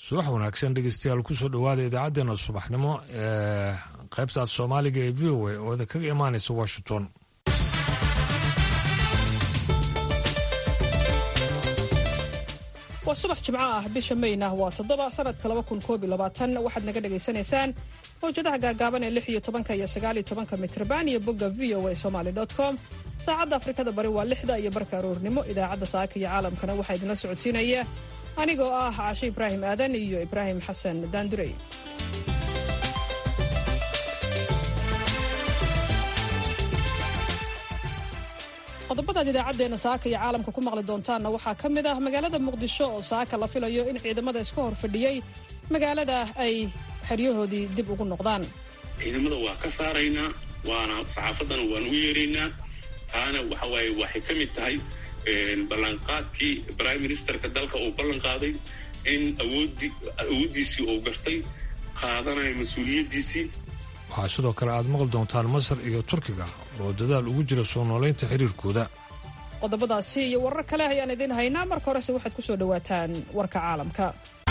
subax wanaagsan dhegeystayaal kusoo dhowaada idaacaddeenna subaxnimo ee qaybtaad soomaaliga ee v o a oo idinkaga imaanaysa washington waa subax jimco ah bisha mayna waa toddoba sanadka laba kun koob iyo labaatan waxaad naga dhagaysanaysaan mawjadaha gaagaaban ee lix iyo tobanka iyo sagaal iyo tobanka mitrban iyo bogga v o a somaly dot com saacadda afrikada bari waa lixda iyo barka aroornimo idaacadda saaka iyo caalamkana waxaa idinla socodsiinaya anigoo ah caashe ibraahim aadan iyo ibraahim xasan daandurey qodobadaad idaacaddeena saaka iyo caalamka ku maqli doontaanna waxaa ka mid ah magaalada muqdisho oo saaka la filayo in ciidamada iska hor fadhiyey magaalada ay xeryahoodii dib ugu noqdaan ciidamada waa ka saaraynaa waana saxaafaddana waan u yeeraynaa taana waxa waaye waxay ka mid tahay ballanqaadkii prime ministerka dalka uu ballan qaaday in awooddi awooddiisii uu gartay qaadanayo mas-uuliyaddiisii waxaa sidoo kale aad maqli doontaan masar iyo turkiga oo dadaal ugu jira soo noolaynta xiriirkooda qodobadaasi iyo warar kale ayaan idiin haynaa marka horese waxaad ku soo dhowaataan warka caalamka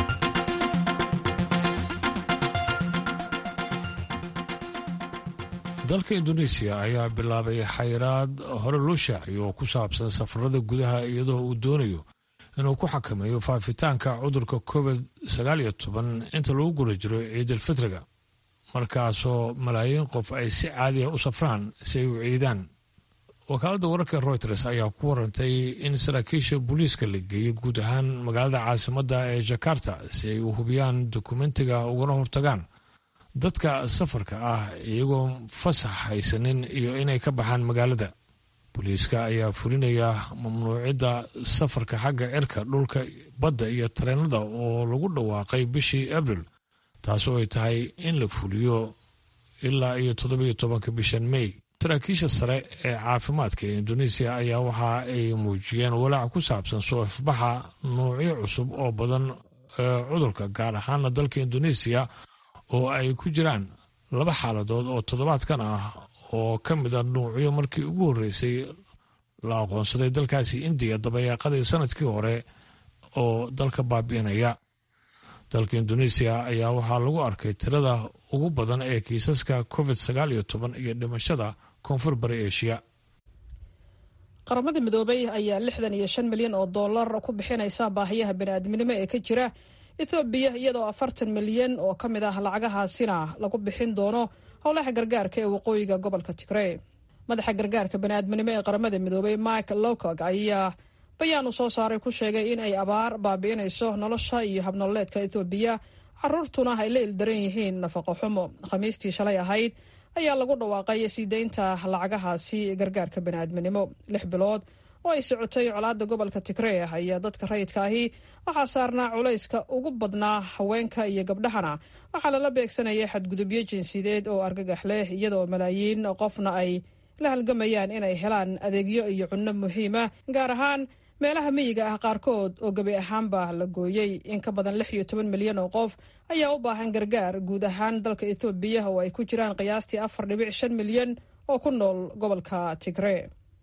dalka indoneesiya ayaa bilaabay xayiraad hore loo shaaciyo oo ku saabsan safarada gudaha iyadoo uu doonayo inuu ku xakameeyo faafitaanka cudurka covid sagaal iyo toban inta lagu guda jiro ciidalfitriga markaasoo malaayiin qof ay si caadiya u safraan si ay u ciidaan wakaaladda wararka reuters ayaa ku warantay in saraakiisha booliiska la geeyey guud ahaan magaalada caasimadda ee jakarta si ay u hubiyaan dokumentiga ugana hortagaan dadka safarka ah iyagoo fasax haysanin iyo inay ka baxaan magaalada booliiska ayaa fulinaya mamnuucidda safarka xagga cirka dhulka badda iyo tareenada oo lagu dhawaaqay bishii abril taasoo ay tahay in la fuliyo ilaa iyo toddobiyo tobanka bishan may saraakiisha sare ee caafimaadka ee indoneesiya ayaa waxa ay muujiyeen walaac ku saabsan soo ifbaxa nuucyo cusub oo badan ee cudurka gaar ahaana dalka indoneesiya oo ay ku jiraan laba xaaladood oo toddobaadkan ah oo ka mid a nuucyo markii ugu horreysay la aqoonsaday dalkaasi indiya dabayaaqadii sanadkii hore oo dalka baabi'inaya dalka indoneesiya ayaa waxaa lagu arkay tirada ugu badan ee kiisaska covid sagaal iyo toban iyo dhimashada koonfur bari eshiya qaramada midoobay ayaa lixdan iyo shan milyan oo dollar ku bixinaysa baahiyaha bani'aadminimo ee ka jira ethoobiya iyadoo afartan milyan oo ka mid ah lacagahaasina lagu bixin doono howlaha gargaarka ee waqooyiga gobolka tigrey madaxa gargaarka bani'aadminimo ee qaramada midoobay mike lowcog ayaa bayaan uu soo saaray ku sheegay in ay abaar baabi'inayso nolosha iyo habnololeedka ethoobiya caruurtuna ay la ildaran yihiin nafaqo xumo khamiistii shalay ahayd ayaa lagu dhawaaqay sii deynta lacagahaasi gargaarka bani'aadminimo lix bilood oo ay socotay colaada gobolka tigree ayaa dadka rayidka ahi waxaa saarnaa culayska ugu badnaa haweenka iyo gabdhahana waxaa lala beegsanayay xadgudubyo jinsiyadeed oo argagax leh iyadoo malaayiin qofna ay la halgamayaan inay helaan adeegyo iyo cunno muhiima gaar ahaan meelaha miyiga ah qaarkood oo gebi ahaanba la gooyey in ka badan lix iyo toban milyan oo qof ayaa u baahan gargaar guud ahaan dalka etoobiya oo ay ku jiraan qiyaastii afar dhibic shan milyan oo ku nool gobolka tigree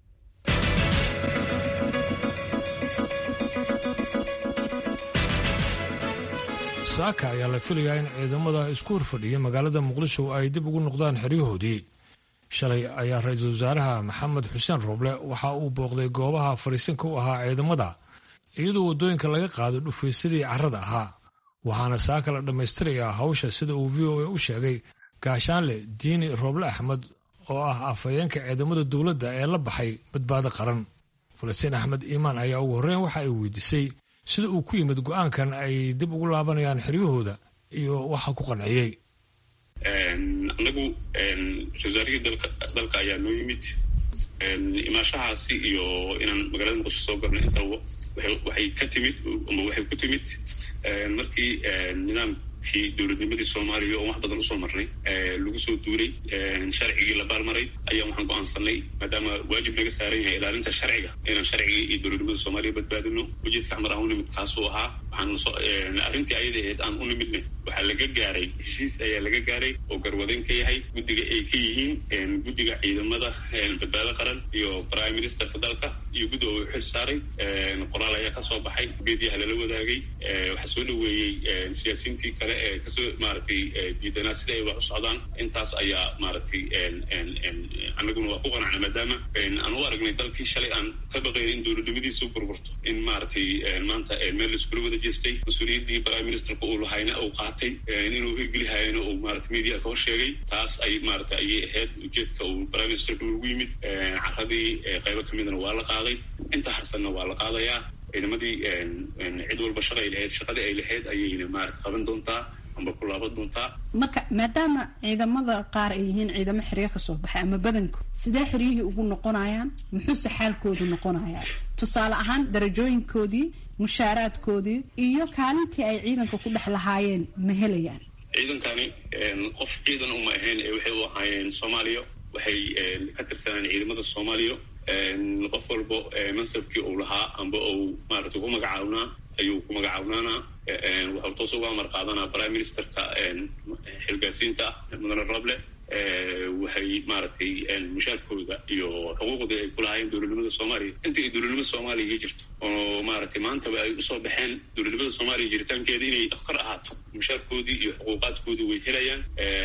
saaka ayaa la filayaa in ciidamada isku horfadhiya magaalada muqdisho ay dib ugu noqdaan xeryahoodii shalay ayaa ra-iisul wasaaraha maxamed xuseen rooble waxa uu booqday goobaha fadhiisanka u ahaa ciidamada iyadoo waddooyinka laga qaado dhufaysadii carrada ahaa waxaana saaka la dhammaystirayaa hawsha sida uu v o a u sheegay gaashaanle diini rooble axmed oo ah afhayeenka ciidamada dowladda ee la baxay badbaado qaran falastiin axmed iimaan ayaa ugu horreyn waxa ay weydiisay sida uu ku yimid go-aankan ay dib ugu laabanayaan xeryahooda iyo waxa ku qanciyey anagu wasaarihii dalka ayaa noo yimid imaashahaasi iyo inaan magaalada muqdisho soo garno intaba waxay ka timid ama waxay ku timid markii nidaamkii dowladnimadii soomaaliya oo wax badan usoo marnay lagu soo duulay sharcigii la baalmaray ayaa waxaan go-aansanay maadaama waajib naga saaran yahay ilaalinta sharciga inaan sharcigii iyo dowladnimada soomaaliya badbaadino ujeedka xamar aan u nimid kaasuu ahaa waxaan arrintii ayada ahayd aan u nimidna waxaa laga gaaray heshiis ayaa laga gaaray oo garwadan ka yahay guddiga ay ka yihiin guddiga ciidamada badbaado qaran iyo prime ministerka dalka iyo guddiga uu xil saaray qoraal ayaa kasoo baxay beediyaha lala wadaagay waxaa soo dhaweeyey siyaasiyiintii kale ee kasoo maaragtay diidanaa sida ay wax u socdaan intaas ayaa maaragtay annaguna waa ku qanacna maadaama aan u aragnay dalkii shalay aan ka baqayn in dowladnimadiisu burburto in maaragtay maanta meel laiskula wada jeestay mas-uuliyaddii prime ministerka uu lahayna uu qaatay inuu hirgelihayana uu maarata media ka hor sheegay taas ay maarata ayay ahayd ujeedka uu prime ministerka noogu yimid caradii qaybo kamidna waa la qaaday inta harsanna waa la qaadayaa ciidamadii cid walba shaqay lahayd shaqadii ay lahayd ayayna maarata qaban doontaa amba ku laaban doontaa marka maadaama ciidamada qaar ay yihiin ciidamo xeryo kasoo baxay ama badanku sidee xeryihii ugu noqonayaan muxuuse xaalkoodu noqonayaa tusaale ahaan darajooyinkoodii mushaaraadkoodii iyo kaalintii ay ciidanka ku dhex lahaayeen ma helayaan ciidankani qof ciidan uma ahayn ee waxay u ahaayeen soomaaliya waxay ka tirsanaan ciidamada soomaaliya qof walba mansabkii uu lahaa amba uu maarata ku magacaabnaa ayuu ku magacaawnana waxau toos uga amar qaadanaa prime ministerka xilgaasiinta mudane roble waxay maaragtay mushaarkooda iyo xuquuqdii ay kulahaayeen dowladnimada soomaaliya intii ay dowladnimada soomaaliya jirto oo maaragtay maantaba ay usoo baxeen dowladnimada soomaaliya jiritaankeeda inay kor ahaato mushaarkoodii iyo xuquuqaadkoodii way helayaan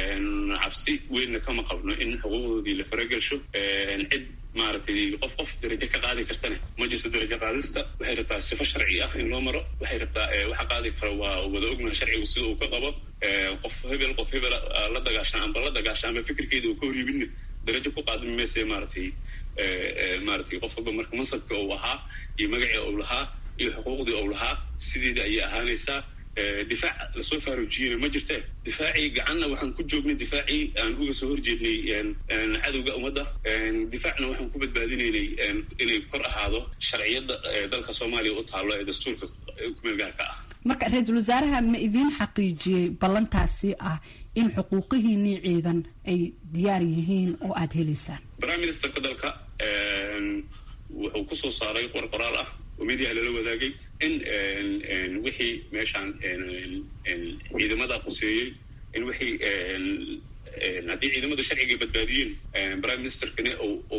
cabsi weynna kama qabno in xuquuqdoodii la faragelsho cid maaragtay qof qof darajo ka qaadi kartane ma jirto darajo qaadista waxay rabtaa sifo sharci ah in loo maro waxay rabtaa waxa qaadi kara waa wada ognaha sharcigu sida uu ka qabo qof hebel qof hebel la dagaashan amba la dagaashan amba fikirkeeda uu ka horyimidna darajo ku qaadmi mayse maaragtay maaragtay qof walba marka mansabka uu ahaa iyo magacii uu lahaa iyo xuquuqdii uu lahaa sideeda ayay ahaanaysaa difaac lasoo faaruujiyena ma jirte difaacii gacanna waxaan ku joognay difaacii aan uga soo horjeednay cadowga ummadda difaacna waxaan ku badbaadinaynay inay kor ahaado sharciyadda dalka soomaaliya u taallo ee dastuurka kumeelgaarka ah marka ra-iisul wasaaraha ma idiin xaqiijiyey ballantaasi ah in xuquuqihiinii ciidan ay diyaar yihiin oo aada helaysaan prime ministerka dalka wuxuu kusoo saaray qor qoraal ah oo mediaha lala wadaagay in wixii meeshaan ciidamada quseeyey in wixii haddii ciidamada sharciga badbaadiyeen prime ministerkani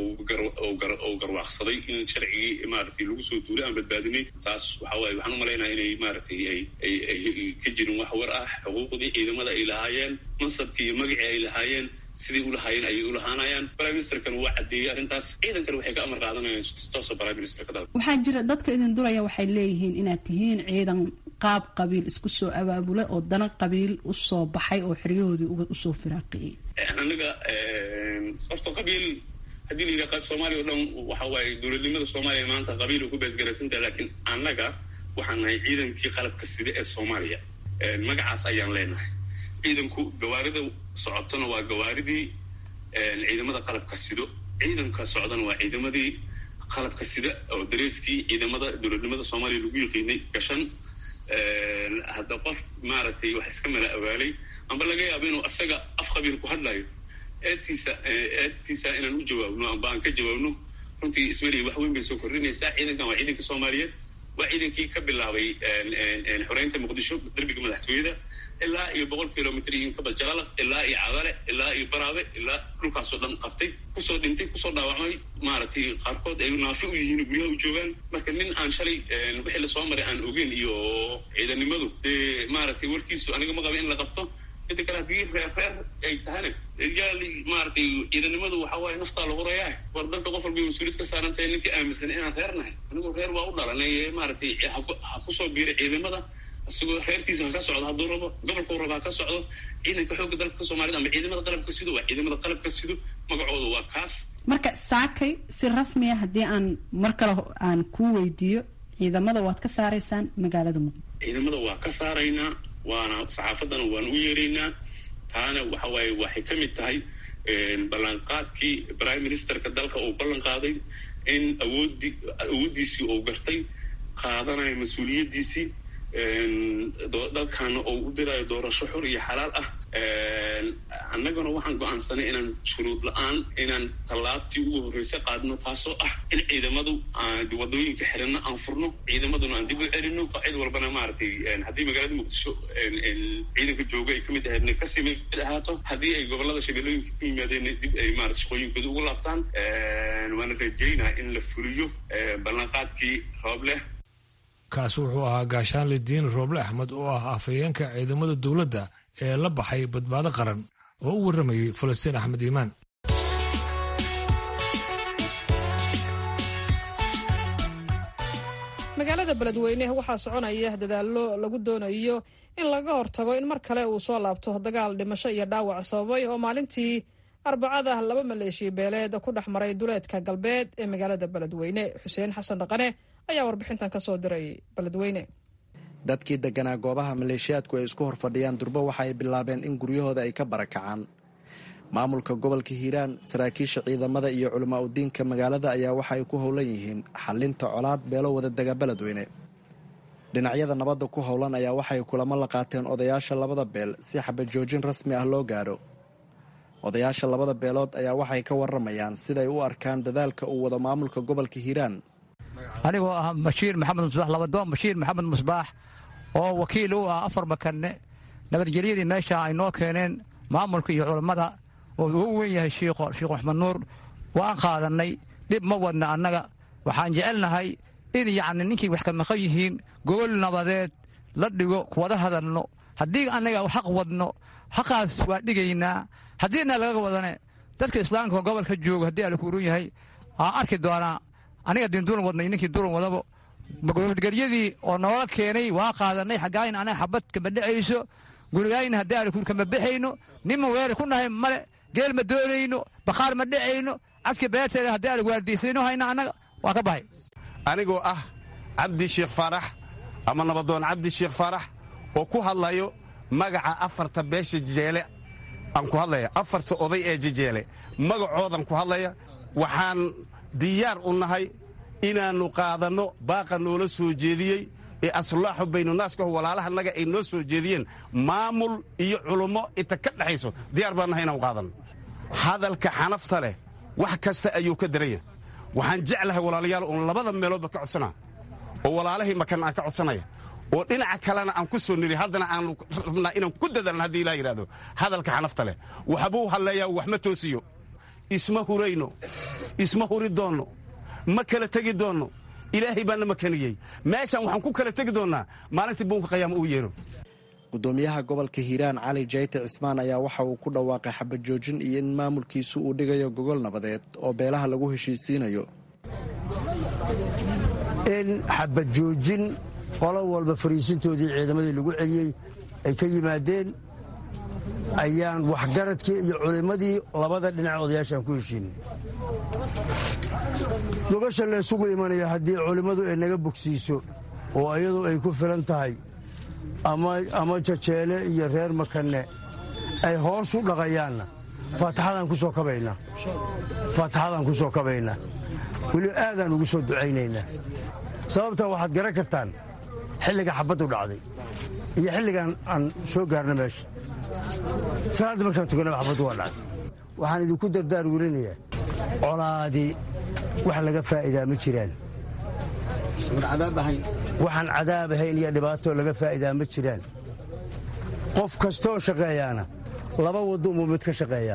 uu garwaaqsaday in sharcigii maaragtay lagu soo duulay aan badbaadinay taas waxa waaye waxaan u malaynaya inay maaragtay ay ka jirin wax war ah xuquuqdii ciidamada ay lahaayeen mansabkii iyo magacii ay lahaayeen siday u lahaayeen ayay u lahaanayaan prime ministerkan waa caddeeyey arrintaas ciidankana waxay ka amar qaadanayaan toosa prime ministerka dalka waxaa jira dadka idin duraya waxay leeyihiin inaad tihiin ciidan qaab qabiil isku soo abaabulay oo dana qabiil usoo baxay oo xeryahoodii usoo firaaqiyey annaga horta qabiil haddii la yidhaha soomaaliya o dhan waxa waaye dowladnimada soomaaliya maanta qabiil ku beesgaraysantaha laakiin annaga waxaan nahay ciidankii qalabka sida ee soomaaliya magacaas ayaan leenahay ciidanku gawaarida socotona waa gawaaridii ciidamada qalabka sido ciidanka socdana waa ciidamadii qalabka sida oo dareeskii ciidamada dowladnimada soomaaliya lagu yaqiinay gashan hadda qof maaragtay wax iska mala awaalay amba laga yaabo inuu asaga af qabiil ku hadlayo eedtiisa eedtiisa inaan u jawaabno amba aan ka jawaabno runtii ismaliya wax weyn bay soo kordhinaysaa ciidankan waa ciidankii soomaaliyeed waa ciidankii ka bilaabay xoreynta muqdisho derbiga madaxtooyada ilaa iyo boqol kilomitr iyo inkabal jalala ilaa iyo cadale ilaa iyo baraabe ilaa dhulkaasoo dhan qabtay kusoo dhintay kusoo dhaawacmay maaragtay qaarkood ay naafi u yihiin guryaha u joogaan marka nin aan shalay wixii lasoo maray aan ogeyn iyo ciidanimadu dee maaragtay warkiisu aniga ma qaba in la qabto mida kale haddii reer reer ay tahana yaal maaragtay ciidanimadu waxa waaye naftaa lagu rayaa war dalka qof walba mas-uuliyad ka saaran tahay ninkii aaminsan inaan reer nahay anigu reer waa u dhalanay maaragtay ha kusoo biiray ciidamada isagoo reerkiisa ha ka socdo hadduu rabo gobolkau rabo ha ka socdo ciidanka xoogga dalka soomaalida ama ciidamada qalabka sido waa ciidamada qalabka sido magacooda waa kaas marka saakay si rasmiya haddii aan mar kale aan kuu weydiiyo ciidamada waad ka saaraysaan magaalada muqdisho ciidamada waa ka saaraynaa waana saxaafadana waan u yeeraynaa taana waxa waaye waxay ka mid tahay ballanqaadkii prime ministerka dalka uu ballan qaaday in awoodi awooddiisii uu gartay qaadanayo mas-uuliyaddiisii dalkaana oo u dirayo doorasho xor iyo xalaal ah annaguna waxaan go-aansanay inaan shuruud la-aan inaan tallaabtii ugu horreysa qaadno taasoo ah in ciidamadu wadooyinka xiranno aan furno ciidamaduna aan dib u celino cid walbana maaragtay haddii magaalada muqdisho ciidanka jooga ay kamid ahaydna kasii mid ahaato haddii ay gobolada shabeellooyinka ka yimaadeen dib ay maarata shaqooyinkooda ugu laabtaan waana rajaynaa in la fuliyo ballanqaadkii roob leh kaasi wuxuu ahaa gaashaanle diin rooble axmed oo ah afhayeenka ciidamada dowladda ee la baxay badbaado qaran oo u warramayay falastiin axmed iimaan magaalada beledweyne waxaa soconaya dadaallo lagu doonayo in laga hortago in mar kale uu soo laabto dagaal dhimasho iyo dhaawac sababay oo maalintii arbacada laba maleeshiya beeleed ku dhex maray duleedka galbeed ee magaalada beledweyne xuseen xasan dhaqane ayaa warbixintan ka soo diray beledweyne dadkii deganaa goobaha maleeshiyaadku ay isku horfadhiyaan durbo waxa ay bilaabeen in guryahooda ay ka barakacaan maamulka gobolka hiiraan saraakiisha ciidamada iyo culamaa udiinka magaalada ayaa waxa ay ku howlan yihiin xalinta colaad beelo wada dega beledweyne dhinacyada nabadda ku howlan ayaa waxay kulamo la qaateen odayaasha labada beel si xabajoojin rasmi ah loo gaadho odayaasha labada beelood ayaa waxay ka waramayaan siday u arkaan dadaalka uu wado maamulka gobolka hiiraan anigoo ah bashiir maxamed musbaax labadoon bashiir maxamed musbaax oo wakiil u ah afar makanne nabadgelyadii meesha ay noo keeneen maamulka iyo culammada oo ugu weyn yahay shiikho sheikh maxmed nuur waan qaadannay dhib ma wadna annaga waxaan jecelnahay in yacni ninkii wax ka maqan yihiin gogol nabadeed la dhigo kuwada hadalno haddii annaga xaq wadno xaqaas waa dhigaynaa haddiina laga wadane dadka islaamka gobolka jooga haddii ala kuurun yahay waan arki doonaa aniga diin dulan wadnay ninkii dulan wadabo nabadgelyadii oo noola keenay waa qaadanay xaggaayn anaga xabad kama dhecayso gurigaayna haddii ala kama bexayno ninma weerar ku nahay male geel ma doonayno bakhaar ma dhecayno cadka beerteeda haddii ala waardiisayno hayna annaga waa ka bahay anigoo ah cabdi sheekh faarax ama nabadoon cabdi sheekh faarax oo ku hadlayo magaca afarta beesha jejeele aan ku hadlaya afarta oday ee jejeele magacoodan ku hadlaya waxaan diyaar u nahay inaannu qaadanno baaqa noola soo jeediyey ee aslaaxu baynunaaskaho walaalahannaga ay noo soo jeediyeen maamul iyo culummo inta ka dhexayso diyaar baan nahay inaan qaadanno hadalka xanafta leh wax kasta ayuu ka daranya waxaan jeclahay walaalayaal uun labada meeloodba ka codsanaa oo walaalahii makan aan ka codsanaya oo dhinaca kalena aan ku soo niri haddana aanu rabnaa inaan ku dadalna haddii ilaa yidhahdo hadalka xanafta leh waxbuu hadleeyaa wax ma toosiyo isma hurayno isma huri doonno ma kala tegi doonno ilaahay baana makaniyey meeshaan waxaan ku kala tegi doonnaa maalintii buunka qayaama uu yeeno gudoomiyaha gobolka hiiraan cali jayte cismaan ayaa waxa uu ku dhawaaqay xabajoojin iyo in maamulkiisu uu dhigayo gogol nabadeed oo beelaha lagu heshiisiinayo in xabajoojin qolo walba fariisintoodii ciidamadii lagu celiyey ay ka yimaadeen ayaan waxgaradkii iyo culimmadii labada dhinac odayaashaan ku heshiinay gogasha la isugu imanaya haddii culimmadu ay naga bogsiiso oo iyadu ay ku filan tahay ama jajeele iyo reer makanne ay hoos u dhaqayaanna faataxadaan ku soo kabaynaa faataxadaan ku soo kabaynaa weli aadaan ugu soo ducaynaynaa sababtaa waxaad garan kartaan xilliga xabbaddu dhacday iyo xilligan aan soo gaarna meesha salaadda markaan tukanaba xabbaddu waa dhacday waxaan idinku dardaar werinayaa colaadii wax laga faa'iidaa ma jiraan waxaan cadaab ahayn iyo dhibaatoo laga faa'iidaa ma jiraan qof kastooo shaqeeyaana laba waddo umuu mid ka shaqeeyaa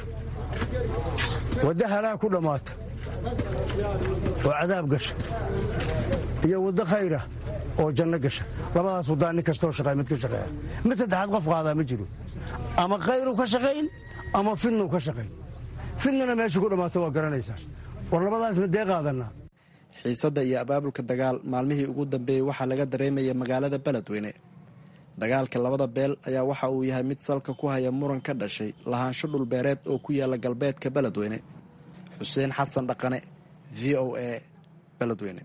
waddo halaa ku dhammaata oo cadaab gasha iyo waddo khayra oo janno gasha labadaas waddaa nin kastoo shaqeeya mid ka shaqeeya mid saddexaad qof qaadaa ma jiro ama khayru ka shaqayn ama fidnu ka shaqayn fidnuna meesha ku dhammaato waa garanaysaa war labadaas midee qaadannaa xiisadda iyo abaabulka dagaal maalmihii ugu dambeeyey waxaa laga dareemaya magaalada beledweyne dagaalka labada beel ayaa waxa uu yahay mid salka ku haya muran ka dhashay lahaansho dhulbeereed oo ku yaala galbeedka beledweyne xuseen xasan dhaqane v o a beledweyne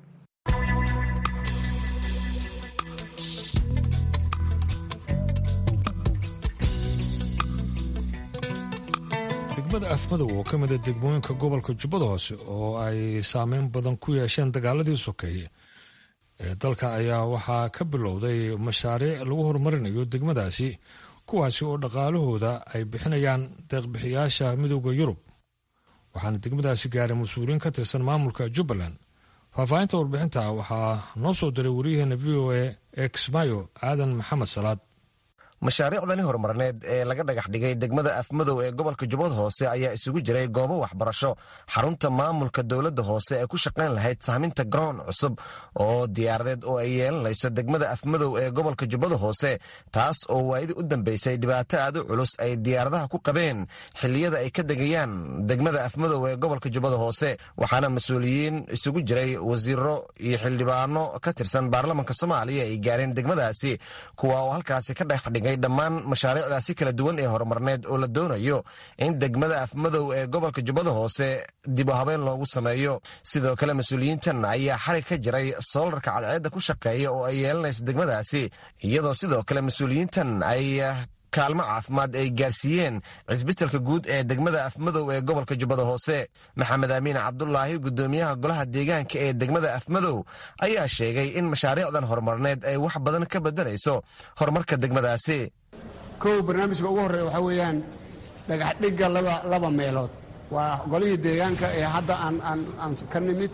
degmada afmadow oo ka mida degmooyinka gobolka jubbada hoose oo ay saameyn badan ku yeesheen dagaaladii sokeeye ee dalka ayaa waxaa ka bilowday mashaariic lagu horumarinayo degmadaasi kuwaasi oo dhaqaalahooda ay bixinayaan deeqbixiyaasha midooda yurub waxaana degmadaasi gaaray mas-uuliyiin ka tirsan maamulka jubbaland faahfaahinta warbixinta waxaa noo soo diray waryaheena v o a ee kismaayo aadan maxamed salaad mashaariicdani horumarneed ee laga dhagax dhigay degmada afmadow ee gobolka jubbada hoose ayaa isugu jiray goobo waxbarasho xarunta maamulka dowladda hoose ee ku shaqayn lahayd sahminta garoon cusub oo diyaaradeed oo ay yeelanayso degmada afmadow ee gobolka jubbada hoose taas oo waayadii u dambeysay dhibaato aad u culus ay diyaaradaha ku qabeen xilliyada ay ka degayaan degmada afmadow ee gobolka jubbada hoose waxaana mas-uuliyiin isugu jiray wasiiro iyo xildhibaano ka tirsan baarlamanka soomaaliya ay gaareen degmadaasi kuwa oo halkaasi ka dhagax dhigay dhammaan mashaariicdaasi kala duwan ee horumarneed oo la doonayo in degmada afmadow ee gobolka jubbada hoose dib u habeen loogu sameeyo sidoo kale mas-uuliyiintan ayaa xarig ka jiray soolarka cadceedda ku shaqeeya oo ay yeelanaysa degmadaasi iyadoo sidoo kale mas-uuliyiintan ay kaalmo caafimaad ay gaarsiiyeen cisbitalka guud ee degmada afmadow ee gobolka jubbada hoose maxamed amiin cabdulaahi gudoomiyaha golaha deegaanka ee degmada afmadow ayaa sheegay in mashaariicdan horumarneed ay wax badan ka bedelayso horumarka degmadaasi kow barnaamijka ugu horreeya waxaa weeyaan dhagaxdhigga laba meelood waa golihii deegaanka ee hadda aan ka nimid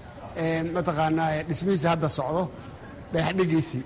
mataqaanaa dhismihiisi hadda socdo dhagaxdhiggiisii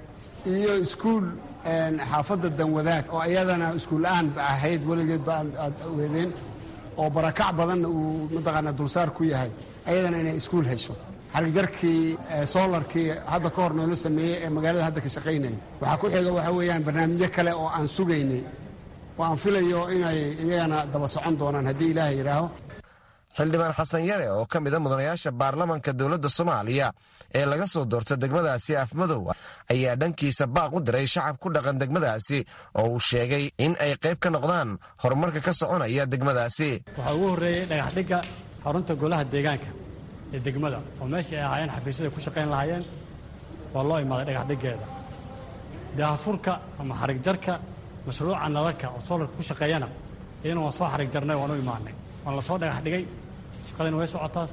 iyo iskuul xaafadda danwadaag oo iyadana iskuulla-aan ba ahayd weligeed ba aad weedeen oo barakac badanna uu mataqaanaa dulsaar ku yahay ayadana inay iskuul hesho xarigjarkii soolarkii hadda ka hor noola sameeyey ee magaalada hadda ka shaqaynaya waxaa ku xiga waxaa weeyaan barnaamijyo kale oo aan sugaynay oo aan filayo inay iyagana daba socon doonaan haddii ilaaha yidhaaho xildhibaan xasan yare oo ka mida mudanayaasha baarlamanka dowladda soomaaliya ee laga soo doorta degmadaasi afmadow ayaa dhankiisa baaq u diray shacab ku dhaqan degmadaasi oo uu sheegay in ay qayb ka noqdaan horumarka ka soconaya degmadaasi waxaa ugu horreeyey dhagaxdhigga xarunta golaha deegaanka ee degmada oo meeshii ay ahaayeen xafiisyada ku shaqayn lahaayeen waa loo imaaday dhagaxdhiggeeda daahafurka ama xarigjarka mashruuca nalalka oo soolarka ku shaqeeyana iyana waan soo xarig jarnay waan u imaanay waan la soo dhagax dhigay shaqadina way socotaas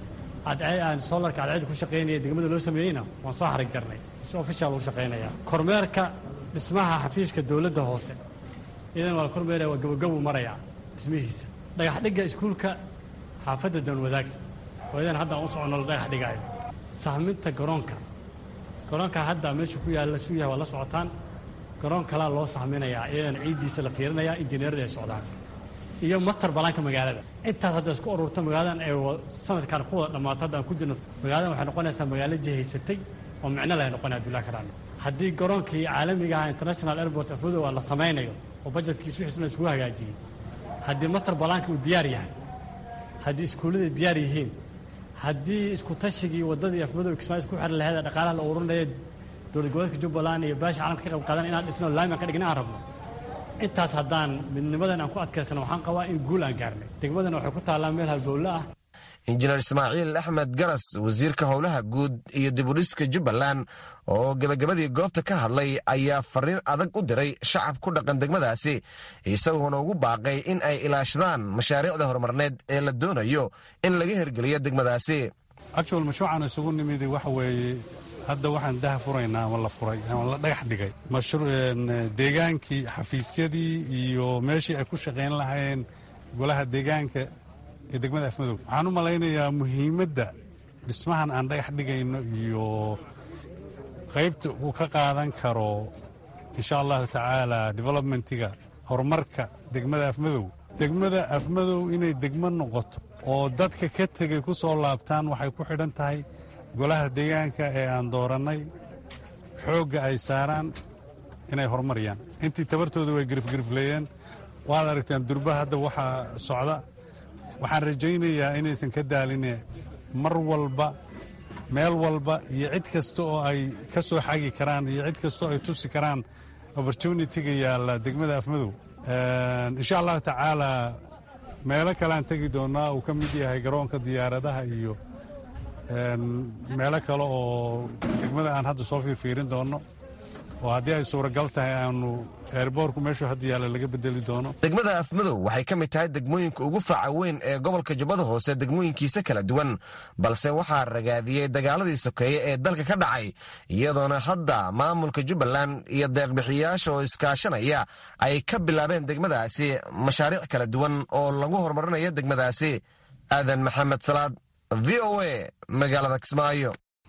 aan soolarka cadceedda ku shaqaynaya degmada loo sameeyeyna waan soo xarig jarnay si official u shaqaynaya kormeerka dhismaha xafiiska dowladda hoose iyadana waa la kormeeraya waa gabagabu maraya dhismihiisa dhagaxdhigga iskuulka xaafadda danwadaag oo iyadana hadda aan u soconno la dhagax dhigaayo sahminta garoonka garoonka hadda meesha ku yaalla suu yahay waa la socotaan garoon kalaa loo sahminayaa iyadana ciiddiisa la fiirinayaa injineerada ay socdaan iyo master balaanka magaalada intaas hadda isku ururta magaaladan ay sanadkan ku wada dhammaato hadda aan ku jirno magaaladan waxay noqonaysaa magaalo jihaysatay oo micno leh noqonaya abdullahi karaan haddii garoonkii caalamiga ahaa international airport afmadow la samaynayo oo bajetkiis wixiisna isugu hagaajiyey haddii master balaanka uu diyaar yahay haddii iskuullada diyaar yihiin haddii isku tashigii waddadii afmadow kismaayo isku xiri laheed ee dhaqaalaha la ururinaya dowlad goboleedka jubbaland iyo baasha caalamka ka qayb qaadan inaan dhisno laamian ka dhigna aan rabno intaas haddaan midnimadan aan ku adkaysano waxaan qabaa in guul aan gaarnay degmadana waxay ku taallaa meel halbowle ah injineer ismaaciil axmed garas wasiirka howlaha guud iyo dibudhiska jubbaland oo gebagabadii goobta ka hadlay ayaa fariin adag u diray shacab ku dhaqan degmadaasi isagoona ugu baaqay in ay ilaashadaan mashaariicda horumarneed ee la doonayo in laga hirgeliyo degmadaasi actual mashruucan isugu nimid waxa weeye hadda waxaan daha furaynaa ama la furay ama la dhagax dhigay deegaankii xafiisyadii iyo meeshii ay ku shaqayn lahaayeen golaha deegaanka ee degmada afmadow waxaan u malaynayaa muhiimadda dhismahan aan dhagax dhigayno iyo qaybta uu ka qaadan karo insha allahu tacaala developmentiga horumarka degmada afmadow degmada afmadow inay degmo noqoto oo dadka ka tegay ku soo laabtaan waxay ku xidhan tahay golaha deegaanka ee aan doorannay xoogga ay saaraan inay horumariyaan intii tabartooda way girifgirifleeyeen waad aragtaan durba hadda waxaa socda waxaan rajaynayaa inaysan ka daaline mar walba meel walba iyo cid kasta oo ay ka soo xagi karaan iyo cid kasta oo ay tusi karaan opportunitiga yaalla degmada afmadow insha allahu tacaala meelo kaleaan tegi doonnaa uu ka mid yahay garoonka diyaaradaha iyo meelo kale oo degmada aan hadda soo fiirfiirin doonno oo haddii ay suuragal tahay aanu eerboorku meeshuu hadda yaalla laga bedeli doono degmada afmadow waxay ka mid tahay degmooyinka ugu faca weyn ee gobolka jubbada hoose degmooyinkiisa kala duwan balse waxaa ragaadiyey dagaaladii sokeeye ee dalka ka dhacay iyadoona hadda maamulka jubbaland iyo deeqbixiyayaasha oo iskaashanaya ay ka bilaabeen degmadaasi mashaariic kala duwan oo lagu horumarinayo degmadaasi aadan maxamed salaad v o a magaalada kismaayo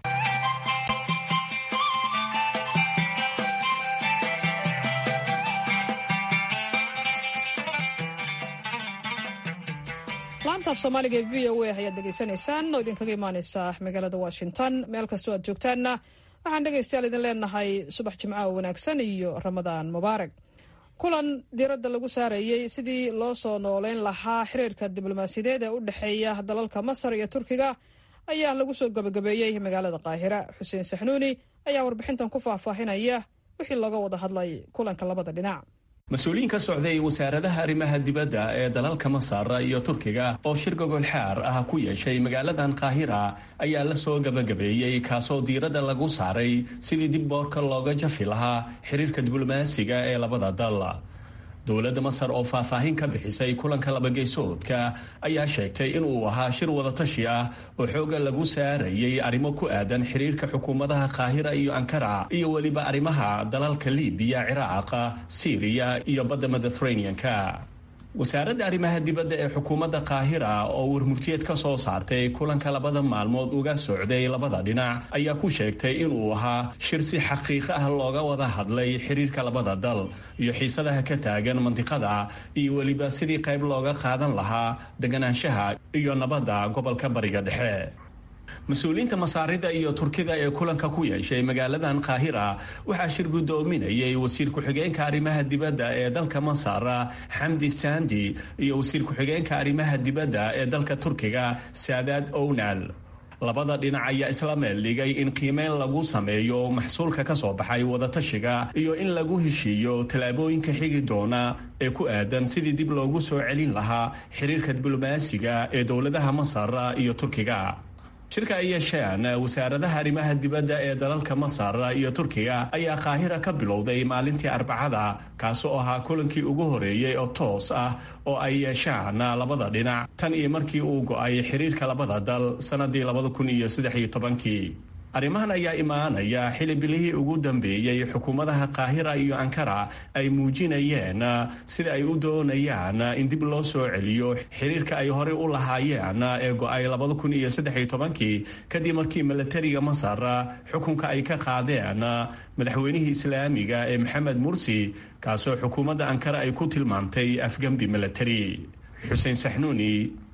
laanta af soomaaliga ee v o a ayaad dhegaysanaysaan oo idinkaga imaaneysa magaalada washington meel kastoo aad joogtaanna waxaan dhegaystayaal idin leenahay subax jimco oo wanaagsan iyo ramadaan mubaarak kulan diiradda lagu saarayey sidii loo soo nooleyn lahaa xiriirka diblomaasiyadeed ee u dhexeeya dalalka masar iyo turkiga ayaa lagu soo gabagabeeyey magaalada qaahira xuseen saxnuuni ayaa warbixintan ku faahfaahinaya wixii looga wada hadlay kulanka labada dhinac mas-uuliyiin ka socday wasaaradaha arrimaha dibadda ee dalalka masar iyo turkiga oo shir gogolxaar ah ku yeeshay magaaladan qaahira ayaa la soo gabagabeeyey kaasoo diiradda lagu saaray sidii dib boorka looga jafi lahaa xiriirka diblomaasiga ee labada dal dowladda masar oo faahfaahin ka bixisay kulanka labageysoodka ayaa sheegtay inuu ahaa shir wadatashi ah oo xooga lagu saarayay arrimo ku aadan xiriirka xukuumadaha qaahira iyo ankara iyo weliba arrimaha dalalka libiya ciraaqa siiriya iyo badda mediteraneanka wasaaradda arrimaha dibadda ee xukuumadda qaahira oo warmurtiyeed ka soo saartay kulanka labada maalmood uga socday labada dhinac ayaa ku sheegtay inuu ahaa shir si xaqiiqo ah looga wada hadlay xiriirka labada dal iyo xiisadaha ka taagan mandiqada iyo weliba sidii qayb looga qaadan lahaa deganaanshaha iyo nabadda gobolka bariga dhexe mas-uuliyiinta masaarida iyo turkida ee kulanka ku yeeshay magaaladan qaahira waxaa shir guddoominayay wasiir ku-xigeenka arrimaha dibadda ee dalka masar xamdi sandi iyo wasiir ku-xigeenka arrimaha dibadda ee dalka turkiga saadaad ownal labada dhinac ayaa isla meel dhigay in qiimeyn lagu sameeyo maxsuulka ka soo baxay wadatashiga iyo in lagu heshiiyo tallaabooyinka xigi doona ee ku aadan sidii dib loogu soo celin lahaa xiriirka diblomaasiga ee dowladaha masar iyo turkiga shirka ay yeesheen wasaaradaha arrimaha dibadda ee dalalka masar iyo turkiga ayaa qaahira ka bilowday maalintii arbacada kaasi oo ahaa kulankii ugu horeeyey oo toos ah oo ay yeeshaan labada dhinac tan iyo markii uu go-ay xiriirka labada dal sannadii labada kun iyo saddex iyo tobankii arrimahan ayaa imaanaya xili bilihii ugu dambeeyey xukuumadaha qaahira iyo ankara ay muujinayeen sida ay u doonayaan in dib loo soo celiyo xiriirka ay horey u lahaayeen ee go-ay labada kun iyo saddex iyo tobankii kadib markii milatariga masar xukunka ay ka qaadeen madaxweynihii islaamiga ee maxamed mursi kaasoo xukuumadda ankara ay ku tilmaantay afgembi milatari xuseen saxnuuni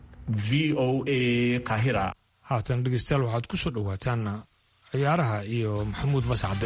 v o a qaahira haatan dhegeystayaal waxaad ku soo dhowaataan ciyaaraha iyo maxamuud mascade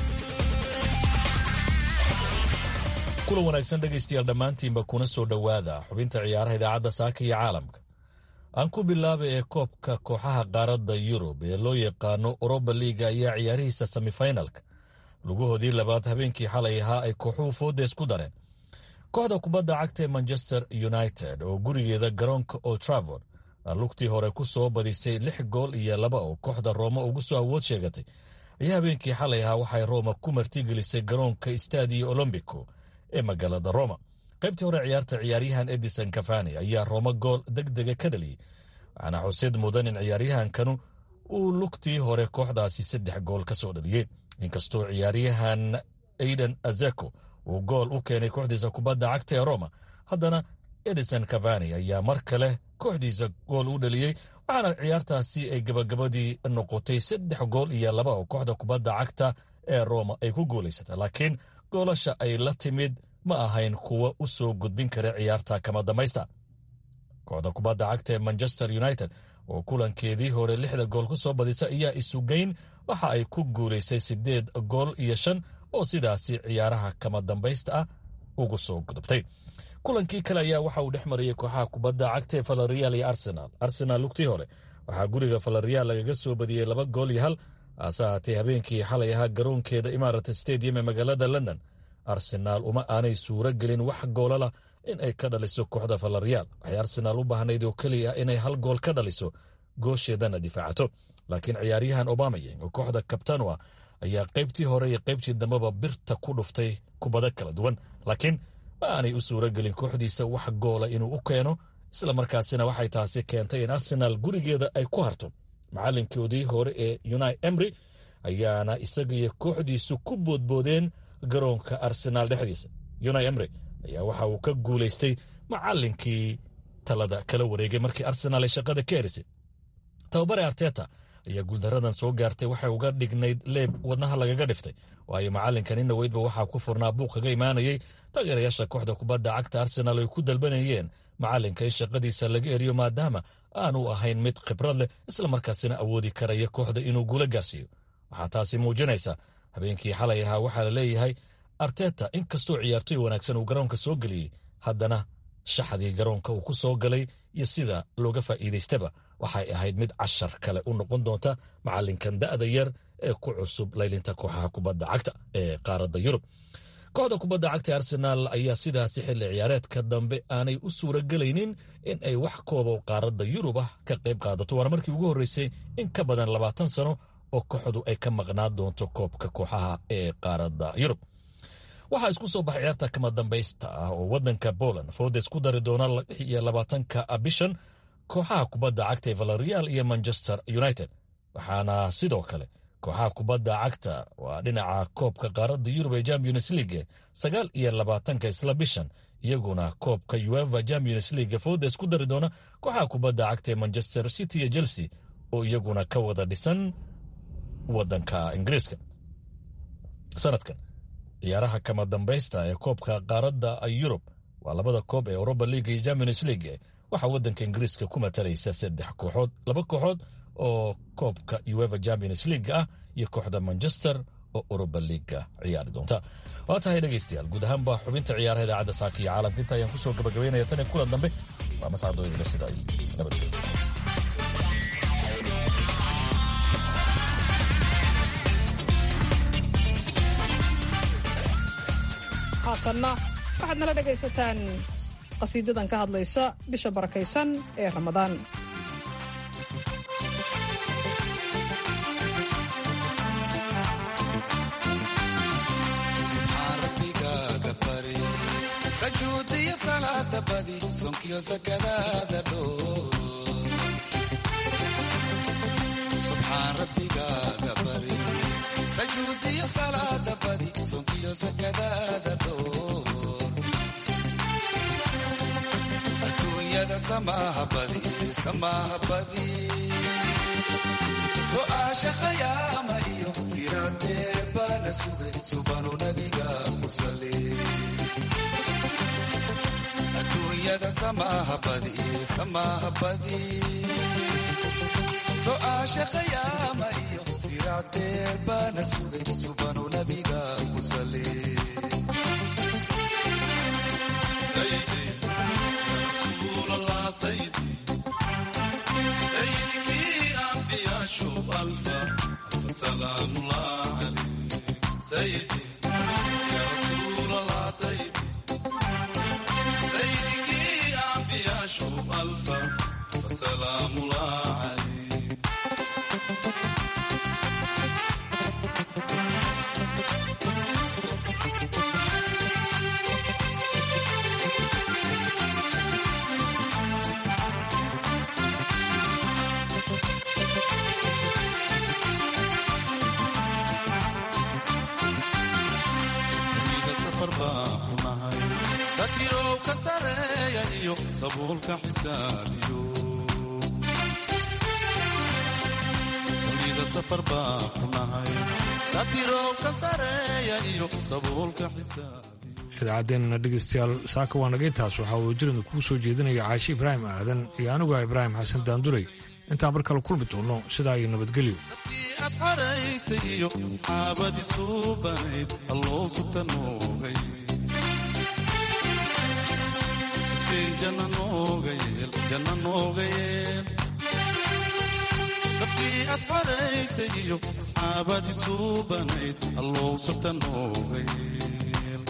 kulan wanaagsan dhegaystayaal dhammaantiinba kuna soo dhowaada xubinta ciyaaraha idaacadda saaka iyo caalamka aan ku bilaabay ee koobka kooxaha qaaradda yurub ee loo yaqaano oroba liiga ayaa ciyaarihiisa semifinalka lugahoodii labaad habeenkii xalay ahaa ay kooxuhu foodees ku dareen kooxda kubadda cagta ee manchester united oo gurigeeda garoonka old travord lugtii hore ku soo badisay lix gool iyo laba oo kooxda rooma ugu soo awood sheegatay ayaa habeenkii xalay ahaa waxay rooma ku martigelisay garoonka stadio olombico ee magaalada roma qaybtii hore ciyaarta ciyaaryahan edison kafani ayaa rooma gool deg dega ka dhaliyey waxaana xusid mudan in ciyaaryahankanu uu lugtii hore kooxdaasi saddex gool ka soo dhaliyey inkastoo ciyaaryahan aiden azeko uu gool u keenay kooxdiisa kubadda cagta ee roma haddana edison kavani ayaa mar kale kooxdiisa gool u dhaliyey waxaana ciyaartaasi ay gabagabadii noqotay saddex gool iyo laba oo kooxda kubadda cagta ee roma ay ku guulaysatay laakiin goolasha ay la timid ma ahayn kuwa u soo gudbin kara ciyaarta kama dambaysta kooxda kubadda cagta ee manchester united oo kulankeedii hore lixda gool ku soo badisa ayaa isugeyn waxa ay ku guulaysay siddeed gool iyo shan oo sidaasi ciyaaraha kama dambaysta ah ugu soo gudubtay kulankii kale ayaa waxa uu dhex marayay kooxaha kubadda cagta ee falarial iyo arsenal arsenal lugtii hore waxaa guriga falarial lagaga soo badiyey laba gool iyo hal hase haatee habeenkii xalay ahaa garoonkeeda imarat stadium ee magaalada london arsenaal uma aanay suuro gelin wax goolala in ay ka dhaliso kooxda falarial waxay arsenaal u baahnayd oo keliya inay hal gool ka dhaliso goosheedana difaacato laakiin ciyaaryahan obamayeng oo kooxda kabtanua ayaa qaybtii hore iyo qaybtii dambeba birta ku dhuftay kubado kala duwan laakiin ma aanay u suuro gelin kooxdiisa wax goola inuu u keeno isla markaasina waxay taasi keentay in arsenaal gurigeeda ay ku harto macallinkoodii hore ee unai emry ayaana isaga iyo kooxdiisu ku boodboodeen garoonka arsenaal dhexdiisa unai emry ayaa waxa uu ka guulaystay macallinkii talada kala wareegay markii arsenaal ay shaqada ka erisay tababare arteta ayaa guuldaradan soo gaartay waxay uga dhignayd leeb wadnaha lagaga dhiftay waayo macallinkan in dhoweydba waxaa ku furnaa buuq kaga imaanayay taageerayaasha kooxda kubadda cagta arsenaal ay ku dalbanayeen macallinka in shaqadiisa laga eriyo maadaama aanu ahayn mid khibrad leh islamarkaasina awoodi karaya kooxda inuu guula gaarsiiyo waxaa taasi muujinaysa habeenkii xalay ahaa waxaa la leeyahay arteta in kastoo ciyaartoy wanaagsan uu garoonka soo geliyey haddana shaxdii garoonka uu ku soo galay iyo sida looga faa'iidaystaba waxay ahayd mid cashar kale u noqon doonta macallinkan da'da yar ee ku cusub laylinta kooxaha kubadda cagta ee qaaradda yurub kooxda kubadda cagta arsenaal ayaa sidaasi xilli ciyaareedka dambe aanay u suura gelaynin in ay wax kooba qaaradda yurub ah ka qayb qaadato waana markii ugu horreysay in ka badan labaatan sano oo kooxdu ay ka maqnaan doonto koobka kooxaha ee qaaradda yurub waxaa isku soo baxay ciyaarta kama dambaysta ah oo waddanka poland foodes ku dari doona iyo labaatanka bishan kooxaha kubadda cagta ee valerial iyo manchester united waxaana sidoo kale kooxaha kubadda cagta waa dhinaca koobka qaaradda yurub ee champions league sagaal iyo labaatanka isla bishan iyaguna koobka ueva champions league foodes ku dari doona kooxaha kubadda cagta ee manchester city iyo chelsea oo iyaguna ka wada dhisan waddanka ingiriiska sanadkan ciyaaraha kama dambaysta ee koobka qaaradda yurub waa labada koob ee europa league iyo champions league waxaa waddanka ingiriiska ku matalaysa saddex kooxood laba kooxood oo koobka ueva champions league ah iyo kooxda manchester oo europa leaga ciyaari doonta waa tahay dhegaystayaal guud ahaan baa xubinta ciyaaraha idaacadda saaka iyo caalamka inta ayaan kusoo gabagabaynaya tan iyo kulan dambe waa mascadooyinla sida ay nabadgelyo haatanna waxaad nala dhegaysataan qasiidadan ka hadlaysa bisha barakaysan ee ramadaan sajuudiyo salaada badi sonkiyo sakadaada dhoo subxaan rabbigaaga bari sajuudiyo salaada badi sonkiyo sakadaada dhoo adduunyada samaaha badi samaaha badi su'aasha khayaama iyo siraadeer baana sugay subanu nabiga ku saleey adduunyada samaaha badi samaaha badi su'aasha khayaama iyo siraadeer baana sugay subanu nabiga ku saleey سلام الله عليك سيدي يا رسول الله سيدي سيدك يا أنبياء شوف ألفا سلام الله عليك satirow ka sareeya iyo sabuulka xisaabiyo dunida safar baa ku nahay satirow ka sareeya iyo sabuulka xisaabiyo idaacadeenna dhegeystayaal saaka waa naga intaas waxaa uu jirida kuu soo jeedinaya caashi ibraahim aadan iyo anigu ah ibraahim xasan daanduray intaan mar kale kulmi doono sidaa iyo nabadgelyo ad xaraysay iyo asxaabadii suubanayd alloo sugta noogay safkii ad xaraysay iyo asxaabadii suubanayd allow sabta nooga yeel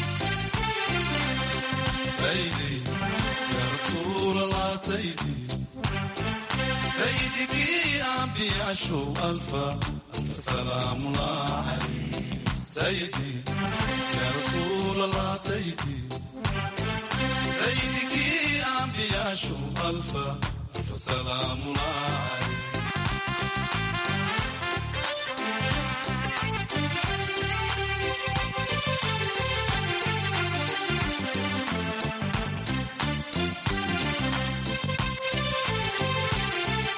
saydi ya rasuulallah saydi saydikii ambiyaashow alfa فسلام الله عليك سيدي يا رسول الله سيدي سيدك أنبياء شو ألفا فسلام الله عليك